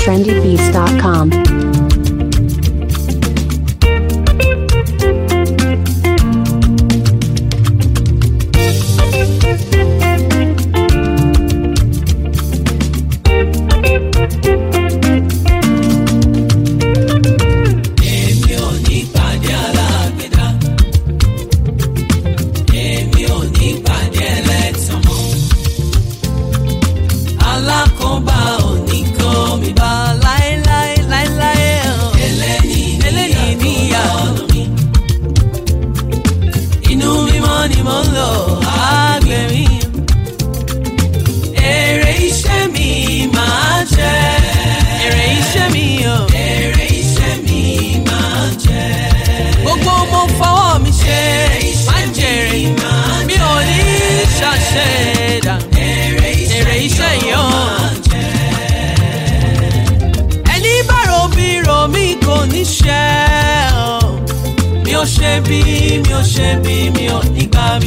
trendybeats.com. èmi ò ní pàdé alágbèdá èmi ò ní pàdé ẹlẹ́tàn mọ́ alákòóbá ò ní kó mi bá láéláé láéláé o eléyìí eléyìí níyà ọ̀nà mi inú mímọ́ ni mo ń lò àgbẹ̀mí èrè iṣẹ́ mi máa jẹ́ èrè iṣẹ́ mi o èrè iṣẹ́ mi máa jẹ́ gbogbo mo fọwọ́ mi ṣe máa jèrè mi ò ní ṣàṣẹ̀dá èrè iṣẹ́ yìí o ẹni bá ro bí ro mi kò ní ṣe o mi ò ṣe bí mi ò ṣe bí mi ò ní gbà mí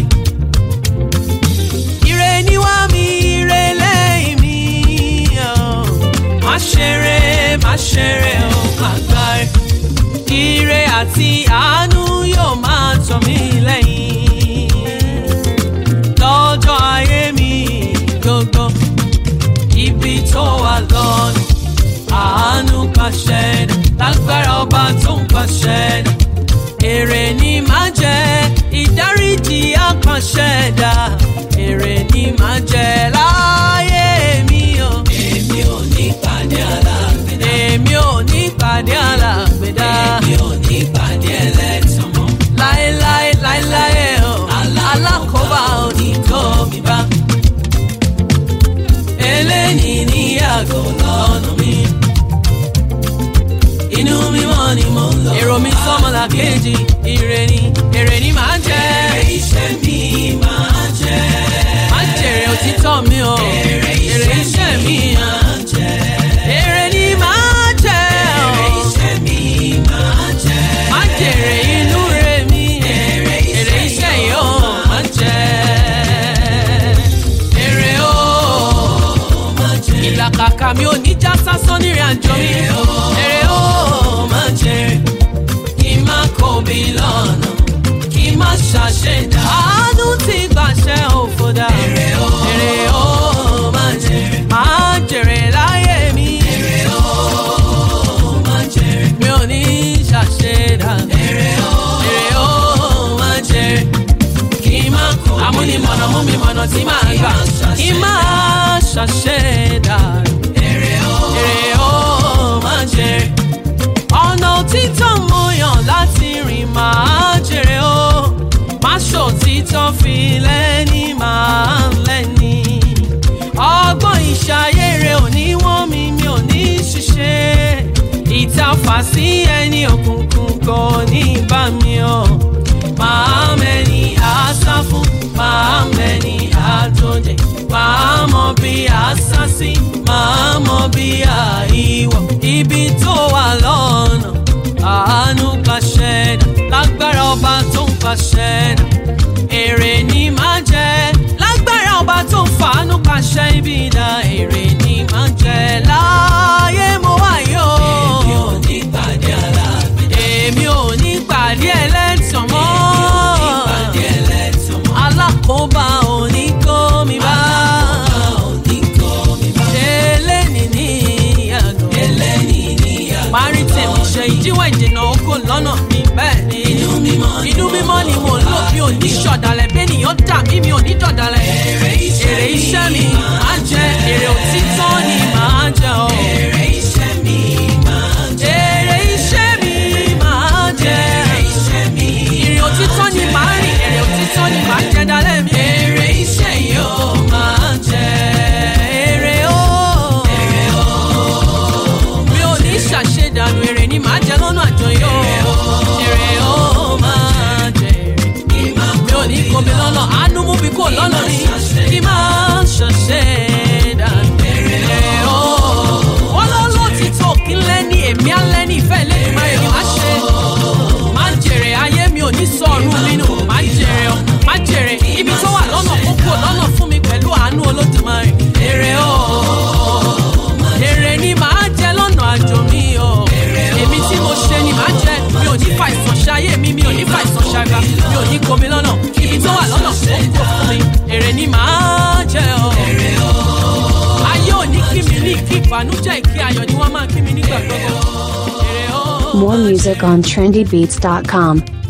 ire ni wá mi ire lẹ́yìn mi o má ṣeré má ṣeré o má gbáre ire àti àánú yóò máa tọ̀ mí lẹ́yìn lọ́jọ́ ayé mi gbogbo ibi tó wà lọ́nà àánú pàṣẹ dà lágbára ọba tó ń pàṣẹ dà èrè ni máa jẹ ìdáríjì àpàṣẹ dà èrè ni máa jẹ láyé mi o. èmi ò ní pàdé alágbèdá. èmi ò ní pàdé alágbèdá. èmi ò ní pàdé ẹlẹ́tàn mọ́. láéláé láéláé o alákòóbá ò ní kó mi bá. eléyìí ní àgọ́ lọ́nà mi inú mímọ́ ni mo ń lọ. èrò mi sọ́mọlá kejì ire ni èrè ni màá jẹ́. èrè iṣẹ́ mi máa jẹ́. má jèrè òtítọ́ mi o. èrè iṣẹ́ mi máa jẹ́. èrè ni màá jẹ́. èrè iṣẹ́ mi máa jẹ́. má jèrè inú rẹ̀ mi. èrè iṣẹ́ yìí ó máa jẹ́. èrè ó máa jẹ́. ìlàkàkà mi ò ní já sásán nírìn àjò mi. èrè ó máa jẹ́ kí n má kóbi lọ́nà kí n má ṣàṣẹ̀dá. àánú ti gbàṣẹ òfòdà. èrè ó èrè ó máa jèrè. máa jèrè láyé mi. èrè ó máa jèrè. mi ò ní ṣàṣẹ̀dá. èrè ó èrè ó máa jèrè. kí n má kóbi lọ́nà amúnimọ̀nà mú mi mọ̀nà tí màá gbà. kí n má ṣàṣẹ̀dá. èrè ó èrè ó máa jèrè ọ̀nà òtítọ́ mo yàn láti rìn máa jèrè o má ṣòtítọ́ fi lẹ́ni máa lẹ́ni ọgbọ́n ìṣayére òní wọ́n mi mi ò ní ṣiṣẹ́ ìtafà sí ẹni òkùnkùn kò ní bá mi o máa mẹ́ni àṣà fún máa mẹ́ni àtòjẹ́ máa mọ bí àṣà sí máa mọ bí àìwọ̀ ibi tó wà lọ́nà àánú pàṣẹ dà lágbára ọba tó ń pàṣẹ dà èrè ni máa jẹ lágbára ọba tó ń fàánú pàṣẹ ibi dà èrè ni máa jẹ láyé mo wà yó. èmi ò ní pàdé alágbèdè. èmi ò ní pàdé ẹlẹ́tàn mọ́. èmi ò ní pàdé ẹlẹ́tàn mọ́. alákòóbá ò ní kó mi bá. alákòóbá ò ní kó mi bá. eléni ní ìyàgò. eléni ní ìyàgò. parí tèmi ṣe ìdíwọ̀ ìdènà oko lọ́nà mi bẹ́ẹ̀ ni. inú mímọ́ ni inú mímọ́ ni mo lò mi ò ní ṣọ̀dàlẹ̀ bẹ́nìyàn dà mí mi ò ní dọ̀dàlẹ̀. èrè iṣẹ́ mi máa jẹ èrè òtítọ́ ni máa jẹ o. èrè iṣẹ́ mi máa jẹ. èrè iṣẹ́ mi máa jẹ. èrè iṣẹ́ mi èrè òtítọ́ ni máa rìn èrè òtítọ́ ni máa jẹ dalẹ̀ mi. èrè iṣẹ́ yóò máa jẹ. èrè o. èrè o. mi ò ní ṣàṣedànù èrè ni màá jẹ lọ́nà àjọyọ̀. èrè o máa jẹ èrè mi ò ní kó mi lọ́nà àánú mú mi kó lọ́nà mi kí máa ṣàṣẹ dànù. èrè o tí mo ṣe ni màá jẹ mi ò ní fa ìsàn ṣayé mi mi ò ní fa ìsàn ṣàgbà mi ò ní komi lọ́nà ibi tó wà lọ́nà ó kò fún mi èrè ni màá jẹ o. ayé ò ní kí mi ní kí ìbànújẹ́ ìkí ayọ̀ ni wọ́n máa kí mi nígbà gbogbo. èrè o. More music on trendybeats.com.